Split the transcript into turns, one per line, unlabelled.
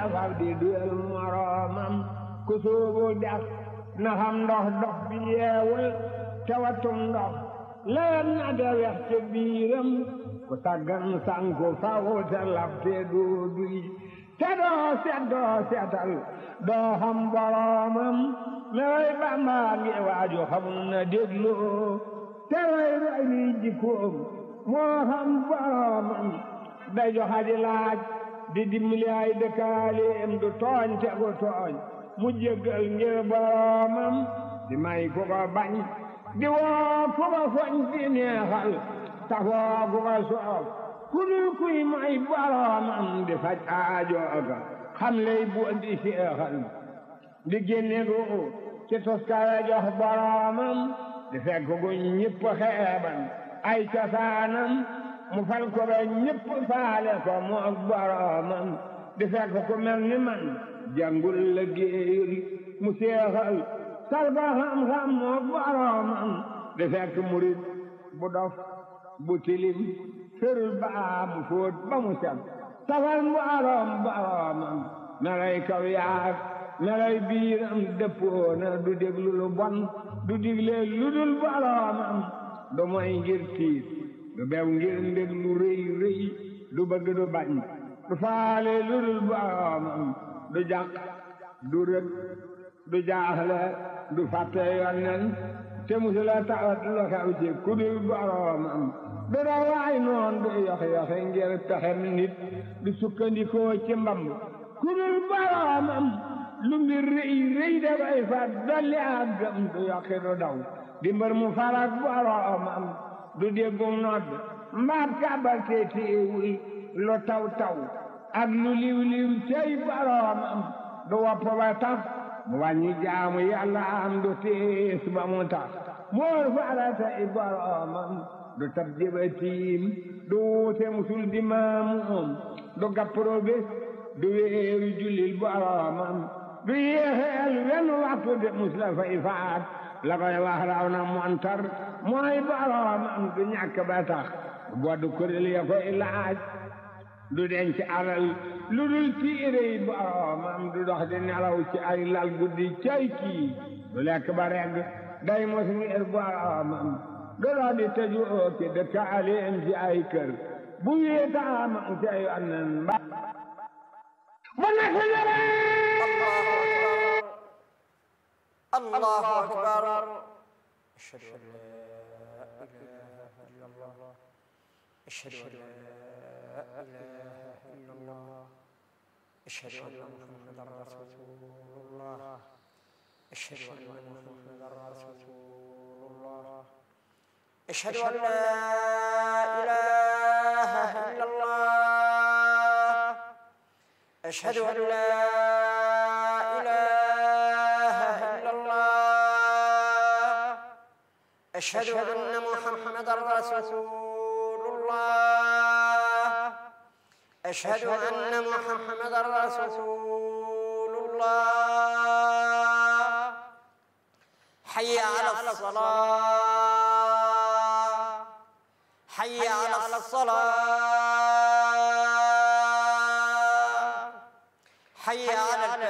fab di duyal moroomam ku sóobu dex na xam ndox dox bi yeewul te watum ndox leen na de wex ca biiram ku taggan sanku faw te lab te doo duy te doo set doo setal doo xam boroomam leway bàmbaa ngi waaju xamul na dégloo te way roy li jikkoom moo xam boroomam day joxa di laaj di dimbali ay dëkkaaleem du tooñ te gu tooñ mu jéggal ngir boroomam di may ku ko bañ di woo ku ko foñ di neexal tafoo ku ko soof ku dul kuy may boroomam di faj aajooga xam lay bu di seexal di génne gu ci toskare jox boroomam di fekk gu ñëpp xeeban ay cosaanam mu fal ko ba ñëpp faale ko mu ak boroomam di fekk ku mel ni man jàngul la géeyul mu seexal sal ko xam-xam mu ak boroomam di fekk murit bu dof bu tilim ferul baa mu fóot ba mu set safal boroom boroomam melay kaw yaag melay biiram dëppoona du déglu lu bon du digle lu dul boroomam du moy ngir tiit du bew ngir ndég lu rëy rëy du bëgg du bañ du faale lu dul boroomam du jàq du rëg du jaaxle du fàtte yonnen te musula tawat lu xew ci ku dul boroomam du dawaay noon du yoxe-yoxe ngir pexem nit du sukkandikoo ci mbamb ku dul boroomam lu mbir rëy rëy dafay fat dolli ak gëm du yokki du daw di mbër mu farak boroomam du déggum nodd mbaat kàbbal te téewul lu taw taw ak lu liw liw cey boroomam du wopp ba tax mu wàññi jaamu yàlla am du tiis ba mu tax moor farata i boroomam du tab jëbatiim du wuute musul di maamuum du gappro bés du wéeru jullil boroomam du yéexeel wenn waxtu de mus la fay faat la koy wax raw na montar mooy boroomam du ñàkk ba tax boddu kuréel ya koy laaj du denc alal lu dul tiire yi boroomam du dox di nelaw ci ay lal guddi cay kii du lekk ba regg day mos ngir boroomam du dox di tëju ci dëkkaaleem ci ay kër bu wéetaamam ci ay annan ba bu nekk
الله أكبر أشهد أن لا إله إلا الله أشهد أن لا إله إلا الله أشهد أن محمدا رسول الله أشهد أن محمدا رسول الله أشهد أن لا إله إلا الله أشهد أن لا إله إلا الله أشهد أن محمدا رسول الله أشهد أن محمدا رسول الله حي على الصلاة حي على الصلاة حي على